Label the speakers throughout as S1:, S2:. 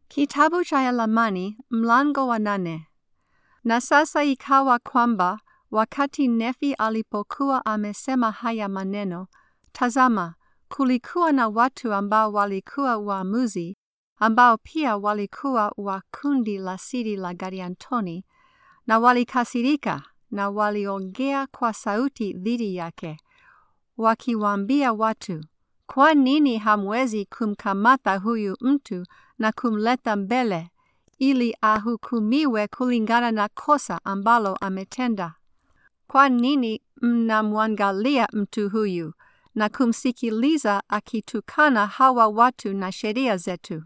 S1: Kitabu cha Yalamani mlango wa nane. Na sasa ikawa kwamba wakati Nefi alipokuwa amesema haya maneno, tazama, kulikuwa na watu ambao walikuwa waamuzi, ambao pia walikuwa wa kundi la siri la Gadiantoni, na walikasirika na waliongea kwa sauti dhidi yake, wakiwaambia watu, kwa nini hamwezi kumkamata huyu mtu na kumleta mbele ili ahukumiwe kulingana na kosa ambalo ametenda? Kwa nini mnamwangalia mtu huyu na kumsikiliza akitukana hawa watu na sheria zetu?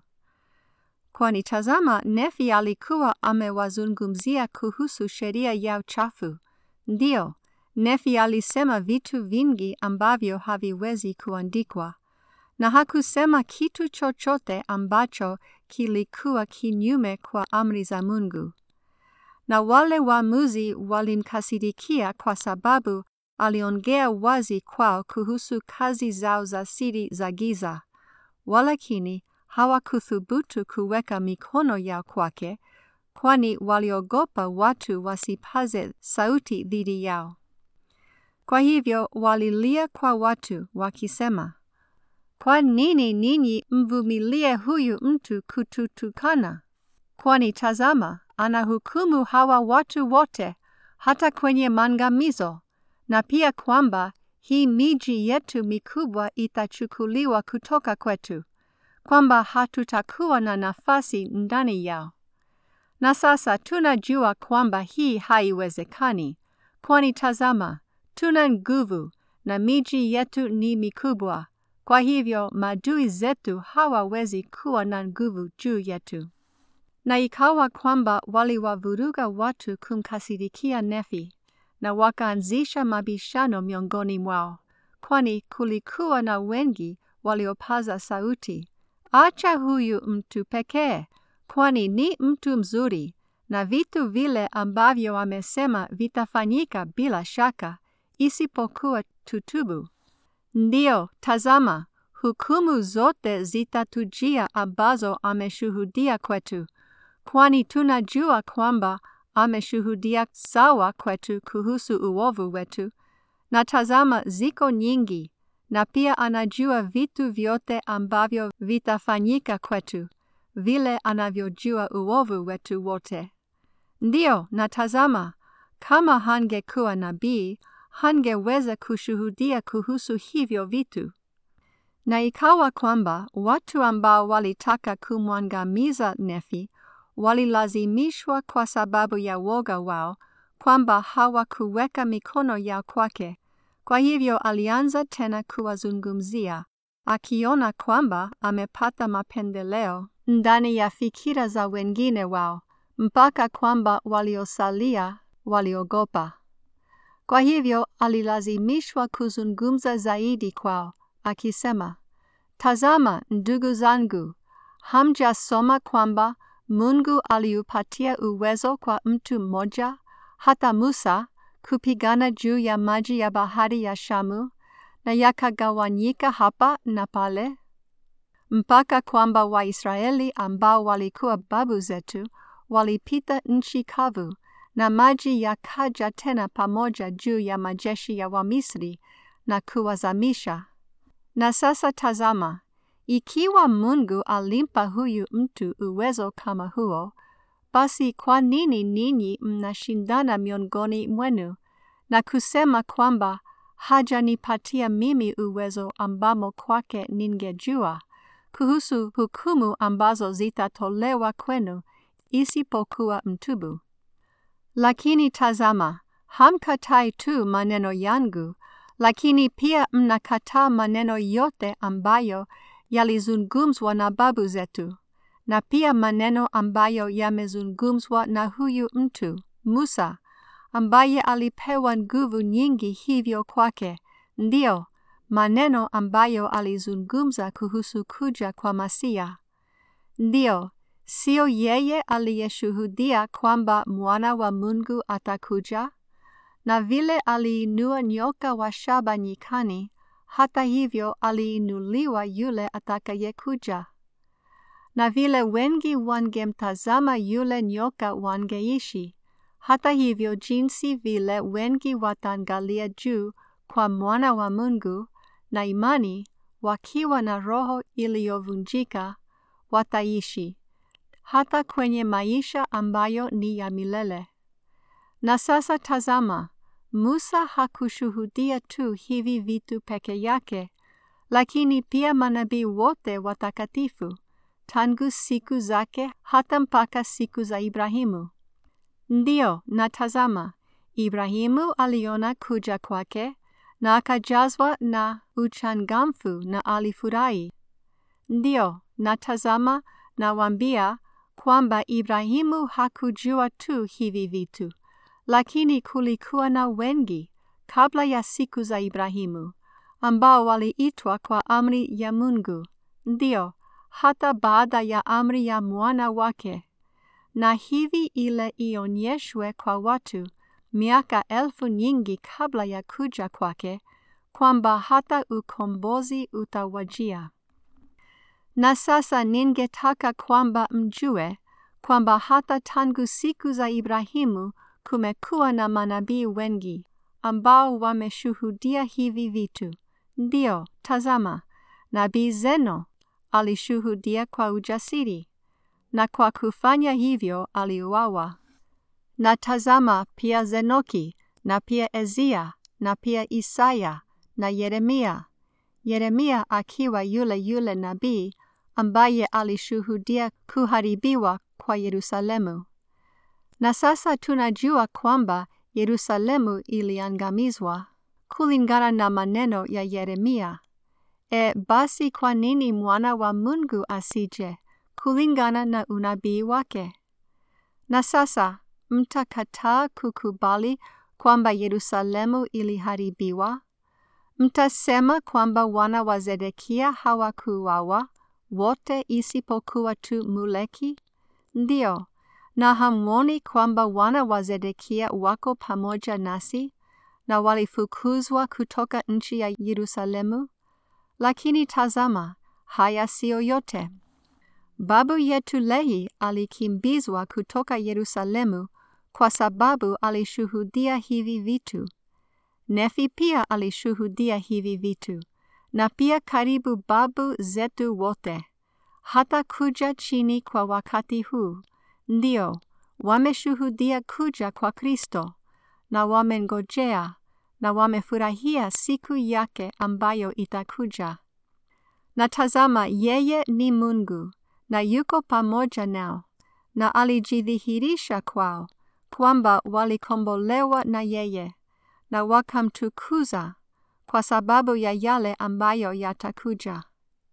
S1: Kwani tazama, Nefi alikuwa amewazungumzia kuhusu sheria ya uchafu. Ndiyo, Nefi alisema vitu vingi ambavyo haviwezi kuandikwa, na hakusema kitu chochote ambacho kilikuwa kinyume kwa amri za Mungu. Na wale waamuzi walimkasirikia kwa sababu aliongea wazi kwao kuhusu kazi zao za siri za giza, walakini hawakuthubutu kuweka mikono yao kwake, kwani waliogopa watu wasipaze sauti dhidi yao. Kwa hivyo walilia kwa watu wakisema, kwa nini ninyi mvumilie huyu mtu kututukana? Kwani tazama, anahukumu hawa watu wote hata kwenye maangamizo, na pia kwamba hii miji yetu mikubwa itachukuliwa kutoka kwetu, kwamba hatutakuwa na nafasi ndani yao. Na sasa tunajua kwamba hii haiwezekani, kwani tazama, tuna nguvu na miji yetu ni mikubwa. Kwa hivyo maadui zetu hawawezi kuwa na nguvu juu yetu. Na ikawa kwamba waliwavuruga watu kumkasirikia Nefi, na wakaanzisha mabishano miongoni mwao, kwani kulikuwa na wengi waliopaza sauti, acha huyu mtu pekee, kwani ni mtu mzuri, na vitu vile ambavyo amesema vitafanyika bila shaka, isipokuwa tutubu. Ndiyo, tazama, hukumu zote zitatujia ambazo ameshuhudia kwetu, kwani tunajua kwamba ameshuhudia sawa kwetu kuhusu uovu wetu, na tazama ziko nyingi, na pia anajua vitu vyote ambavyo vitafanyika kwetu, vile anavyojua uovu wetu wote. Ndiyo, na tazama, kama hangekuwa nabii, hangeweza kushuhudia kuhusu hivyo vitu. Na ikawa kwamba watu ambao walitaka kumwangamiza Nefi walilazimishwa kwa sababu ya woga wao kwamba hawakuweka mikono yao kwake. Kwa hivyo alianza tena kuwazungumzia, akiona kwamba amepata mapendeleo ndani ya fikira za wengine wao, mpaka kwamba waliosalia waliogopa. Kwa hivyo alilazimishwa kuzungumza zaidi kwao, akisema, Tazama ndugu zangu, hamjasoma kwamba Mungu aliupatia uwezo kwa mtu mmoja, hata Musa, kupigana juu ya maji ya bahari ya Shamu, na yakagawanyika hapa na pale, mpaka kwamba Waisraeli ambao walikuwa babu zetu walipita nchi kavu na maji yakaja tena pamoja juu ya majeshi ya Wamisri na kuwazamisha. Na sasa tazama, ikiwa Mungu alimpa huyu mtu uwezo kama huo, basi kwa nini ninyi mnashindana miongoni mwenu na kusema kwamba hajanipatia mimi uwezo ambamo kwake ningejua kuhusu hukumu ambazo zitatolewa kwenu isipokuwa mtubu? Lakini tazama, hamkatai tu maneno yangu, lakini pia mnakataa maneno yote ambayo yalizungumzwa na babu zetu, na pia maneno ambayo yamezungumzwa na huyu mtu Musa, ambaye alipewa nguvu nyingi hivyo kwake, ndiyo maneno ambayo alizungumza kuhusu kuja kwa Masia. Ndiyo, Sio yeye aliyeshuhudia kwamba mwana wa Mungu atakuja? Na vile aliinua nyoka wa shaba nyikani, hata hivyo aliinuliwa yule atakayekuja. na vile wengi wangemtazama yule nyoka wangeishi. Hata hivyo, jinsi vile wengi wataangalia juu kwa mwana wa Mungu na imani, wakiwa na roho iliyovunjika, wataishi hata kwenye maisha ambayo ni ya milele. Na sasa tazama, Musa hakushuhudia tu hivi vitu peke yake, lakini pia manabii wote watakatifu tangu siku zake hata mpaka siku za Ibrahimu. Ndiyo, na tazama, Ibrahimu aliona kuja kwake na akajazwa na uchangamfu na alifurahi. Ndiyo, na tazama, nawaambia kwamba Ibrahimu hakujua tu hivi vitu, lakini kulikuwa na wengi kabla ya siku za Ibrahimu ambao waliitwa kwa amri ya Mungu, ndiyo hata baada ya amri ya mwana wake, na hivi ile ionyeshwe kwa watu miaka elfu nyingi kabla ya kuja kwake, kwamba hata ukombozi utawajia. Na sasa ningetaka kwamba mjue kwamba hata tangu siku za Ibrahimu kumekuwa na manabii wengi ambao wameshuhudia hivi vitu. Ndiyo, tazama, nabii Zeno alishuhudia kwa ujasiri, na kwa kufanya hivyo aliuawa. Na tazama pia Zenoki, na pia Ezia, na pia Isaya, na Yeremia. Yeremia akiwa yule yule nabii ambaye alishuhudia kuharibiwa kwa Yerusalemu. Na sasa tunajua kwamba Yerusalemu iliangamizwa kulingana na maneno ya Yeremia. E, basi kwa nini mwana wa Mungu asije kulingana na unabii wake? Na sasa mtakataa kukubali kwamba Yerusalemu iliharibiwa? Mtasema kwamba wana wa Zedekia hawakuuawa wote isipokuwa tu Muleki? Ndiyo, na hamwoni kwamba wana wa Zedekia wako pamoja nasi na walifukuzwa kutoka nchi ya Yerusalemu? Lakini tazama, haya siyo yote. Babu yetu Lehi alikimbizwa kutoka Yerusalemu kwa sababu alishuhudia hivi vitu. Nefi pia alishuhudia hivi vitu, na pia karibu babu zetu wote, hata kuja chini kwa wakati huu. Ndio, wameshuhudia kuja kwa Kristo, na wamengojea na wamefurahia siku yake ambayo itakuja. Na tazama, yeye ni Mungu na yuko pamoja nao, na alijidhihirisha kwao kwamba walikombolewa na yeye na wakamtukuza kwa sababu ya yale ambayo yatakuja.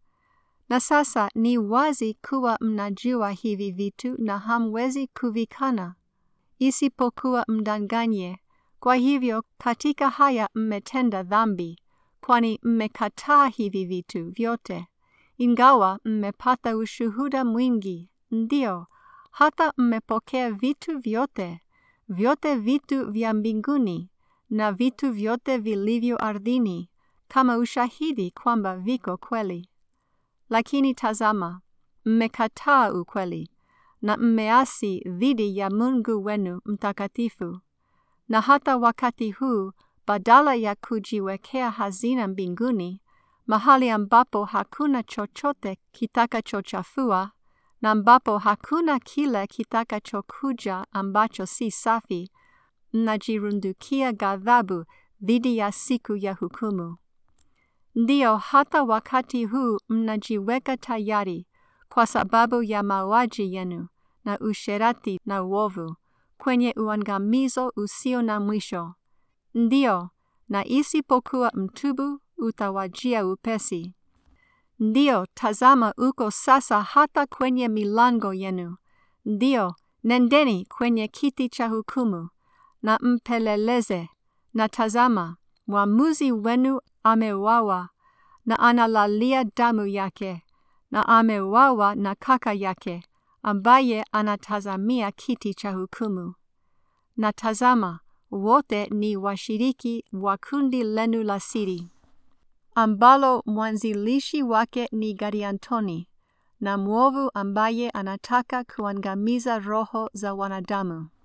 S1: Na sasa ni wazi kuwa mnajua hivi vitu na hamwezi kuvikana, isipokuwa mdanganye. Kwa hivyo katika haya mmetenda dhambi, kwani mmekataa hivi vitu vyote, ingawa mmepata ushuhuda mwingi. Ndio, hata mmepokea vitu vyote, vyote vitu vya mbinguni na vitu vyote vilivyo ardhini, kama ushahidi kwamba viko kweli. Lakini tazama, mmekataa ukweli na mmeasi dhidi ya Mungu wenu mtakatifu. Na hata wakati huu, badala ya kujiwekea hazina mbinguni, mahali ambapo hakuna chochote kitakachochafua na ambapo hakuna kile kitakachokuja ambacho si safi, mnajirundukia ghadhabu dhidi ya siku ya hukumu. Ndiyo, hata wakati huu mnajiweka tayari kwa sababu ya mauaji yenu na usherati na uovu kwenye uangamizo usio na mwisho. Ndiyo, na isipokuwa mtubu utawajia upesi. Ndiyo, tazama uko sasa hata kwenye milango yenu. Ndiyo, nendeni kwenye kiti cha hukumu na mpeleleze. Na tazama, mwamuzi wenu ameuawa na analalia damu yake, na ameuawa na kaka yake ambaye anatazamia kiti cha hukumu. Na tazama, wote ni washiriki wa kundi lenu la siri, ambalo mwanzilishi wake ni Gariantoni, na mwovu ambaye anataka kuangamiza roho za wanadamu.